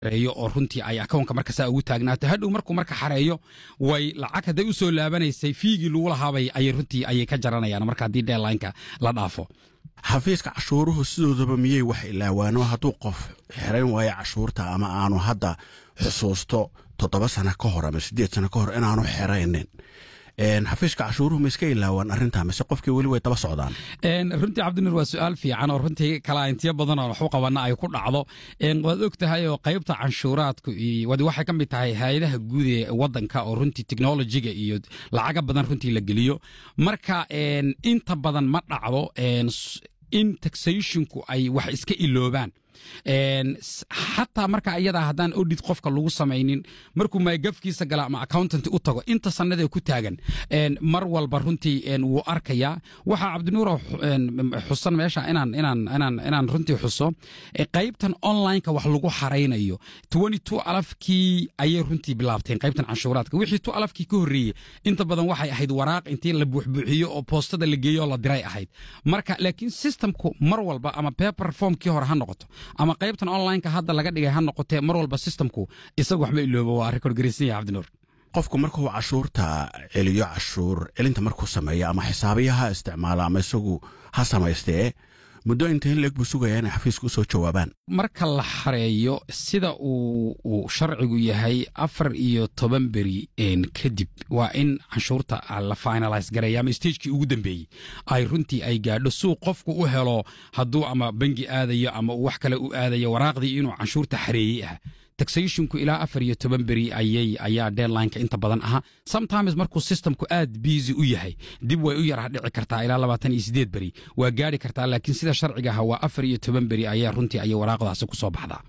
xareeyo oo runtii ay akoonka marka saa ugu taagnaato hadhow markuu marka xareeyo way lacag hadday u soo laabanaysay fiigii lagu lahaabay ayay runtii ayay ka jaranayaan marka haddii deadlineka la dhaafo xafiiska cashuuruhu sidoodaba miyey wax ilaawaano hadduu qof xerayn waayo cashuurta ama aanu hadda xusuusto toddoba sano ka hor ama siddeed sano ka hor inaanu xeraynin xafiiska cashuuruhu ma iska ilaawaan arrintaa mise qofkii weli way daba socdaan runtii cabdinuur waa su-aal fiican oo runtii kalaintiyo badan oo waxu qabana ay ku dhacdo waad og tahay oo qaybta canshuuraadku waxay ka mid tahay hay-adaha guud ee wadanka oo runtii technologiga iyo lacaga badan runtii la geliyo marka inta badan ma dhacdo in taxationku ay wax iska iloobaan xataa marka iyadaa haddaan odhid qofka lagu samaynin markuu maygafkiisa gala ama accountant u tago inta sannadee ku taagan mar walba runtii wuu arkayaa waxaa cabdinuuro xusan meesha inaan inaan inaan inaan runtii xuso qaybtan onlineka wax lagu xaraynayo twenty two alafkii ayay runtii bilaabteen qaybtan canshuuraadka wixii two alafkii ka horreeyey inta badan waxay ahayd waraaq intii la buuxbuuxiyo oo boostada la geeyo oo la diray ahayd marka laakiin systemku mar walba ama paper formkii hore ha noqoto ama qaybtan onlineka hadda laga dhigay ha noqotee mar walba systemku isaga waxma iloobo waa record garaysan yahay cabdinuur qofku markuu cashuurta celiyo cashuur celinta markuu sameeyo ama xisaabiya ha isticmaalo ama isagu ha samaystee muddo intayn leeg buu sugayaa inay xafiiska u soo jawaabaan marka la xareeyo sida uu sharcigu yahay afar iyo toban beri kadib waa in canshuurta la finalise gareeya ama stagekii ugu dambeeyey ay runtii ay gaadho suu qofku u helo hadduu ama bangi aadayo ama uu wax kale u aadayo waraaqdii inuu canshuurta xareeyey ah taxationku ilaa afar iyo toban beri ayay ayaa deadlineka inta badan ahaa sometimes markuu systemku aad busy u yahay dib way u yara dhici kartaa ilaa labaatan iyo sideed beri waa gaari kartaa laakiin sida sharciga aha waa afar iyo toban beri ayaa runtii ayay waraaqdaasi ku soo baxdaa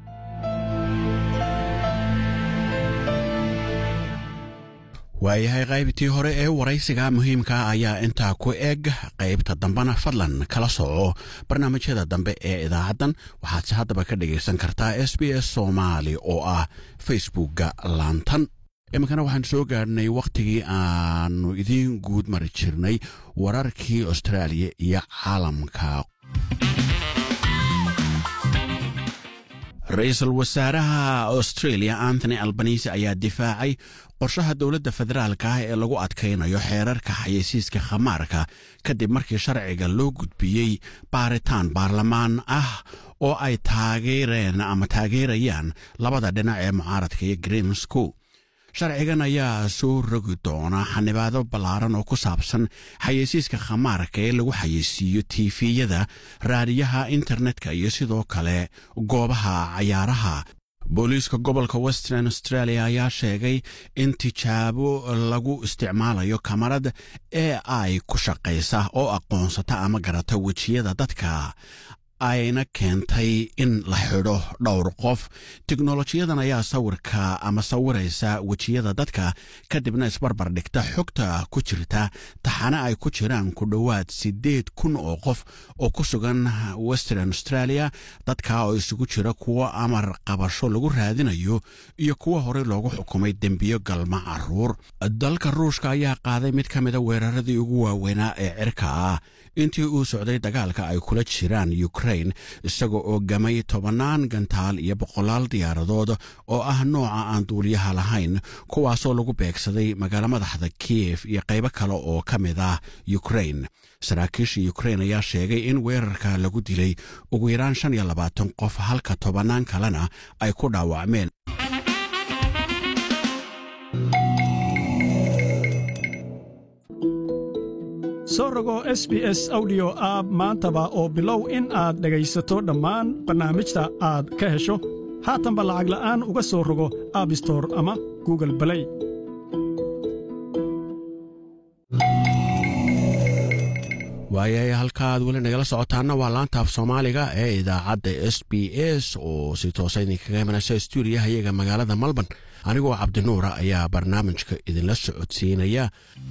waayahay qaybtii hore ee waraysiga muhiimka ayaa intaa ku eg qaybta dambena fadlan kala soco barnaamijyada dambe ee idaacaddan waxaadse haddaba ka dhagaysan kartaa s b s soomaali oo ah facebookga laantan iminkana waxaan soo gaadhnay wakhtigii aanu idiin guud mari jirnay wararkii austraaliya iyo caalamka ra-iisul wasaaraha australia anthony albanisi ayaa difaacay qorshaha dowladda federaalka ah ee lagu adkaynayo xeerarka xayeysiiska khamaarka kadib markii sharciga loo gudbiyey baaritaan baarlamaan ah oo ay taageereen ama taageerayaan labada dhinac ee mucaaradka iyo greensco sharcigan ayaa soo rogi doona xanibaado ballaaran oo ku saabsan xayeysiiska khamaarka ee lagu xayeysiiyo tiifiyada raadiyaha internetka iyo sidoo kale goobaha cayaaraha booliiska gobolka western australia ayaa sheegay in tijaabo lagu isticmaalayo kamarad ee ay ku shaqaysa oo aqoonsata ama garata wejiyada dadka ayna keentay in la xidho dhowr qof teknolojiyadan ayaa sawirka ama sawiraysa wejiyada dadka kadibna isbarbar dhigta xogta ku jirta taxane ay ku jiraan ku dhowaad siddeed kun oo qof oo ku sugan western australia dadka oo isugu jira kuwo amar qabasho lagu raadinayo iyo kuwo horey loogu xukumay dembiyo galma caruur dalka ruushka ayaa qaaday mid ka mida weeraradii ugu waaweynaa ee cirka ah intii uu socday dagaalka ay kula jiraan ukrain isagoo oo gamay tobannaan gantaal iyo boqolaal diyaaradood oo ah nooca aan duuliyaha lahayn kuwaasoo lagu beegsaday magaalo madaxda kiyef iyo qaybo kale oo ka mid ah ukrain saraakiisha ukrain ayaa sheegay in weerarka lagu dilay ugu yaraan shan iyo labaatan qof halka tobannaan kalena ay ku dhaawacmeen soo rogo s b s audio aab maantaba oo bilow in aad dhegaysato dhammaan barnaamijta aad ka hesho haatanba lacag la'aan uga soo rogo aabistore ama google balay waayay halkaaad weli nagala socotaana waa laanta af soomaaliga ee idaacadda s b s oo si toosa idinkaga imanaysa stuudiyaha iyaga magaalada malban anigoo cabdinuura ayaa barnaamijka idinla socodsiinaya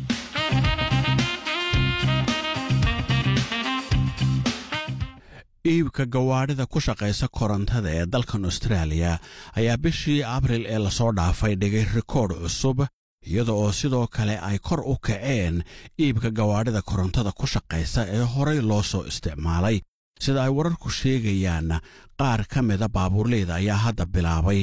iibka gawaadhida ku shaqaysa korontada ee dalkan austraaliya ayaa bishii abril ee lasoo dhaafay dhigay rikoodh cusub iyada oo sidoo kale ay kor u kaceen iibka gawaadhida korontada ku shaqaysa ee horey loo soo isticmaalay sida ay wararku sheegayaanna qaar ka mida baabuurleyda ayaa hadda bilaabay